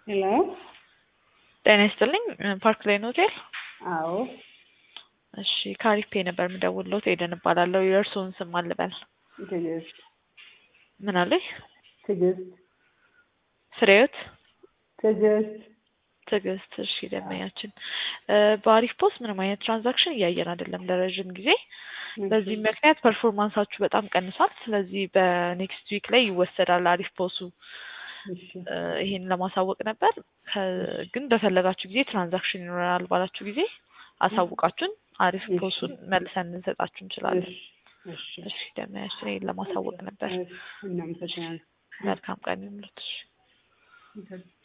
ሄሎ ጤና ይስጥልኝ ፓርክ ላይን ሆቴል። አዎ እሺ ካሪፔ ነበር የምደውልሎት ኤደን እባላለሁ። የእርስዎን ስም አልበል? ትዕግስት ምን አለኝ? ትዕግስት ፍሬዎት ትዕግስት ትዕግስት። እሺ ደንበኛችን በአሪፍ ፖስት ምንም አይነት ትራንዛክሽን እያየን አይደለም ለረዥም ጊዜ። በዚህ ምክንያት ፐርፎርማንሳችሁ በጣም ቀንሷል። ስለዚህ በኔክስት ዊክ ላይ ይወሰዳል አሪፍ ፖሱ። እሺ ይሄን ለማሳወቅ ነበር። ከ- ግን በፈለጋችሁ ጊዜ ትራንዛክሽን ይኖረናል ባላችሁ ጊዜ አሳውቃችሁን አሪፍ እሺ። ፖሱን መልሰን ልንሰጣችሁ እንችላለን። እሺ እሺ እሺ ደንበኛችን ይሄን ለማሳወቅ ነበር። እሺ፣ እናመሰግናለን። መልካም ቀን ይሁንልዎት። እሺ።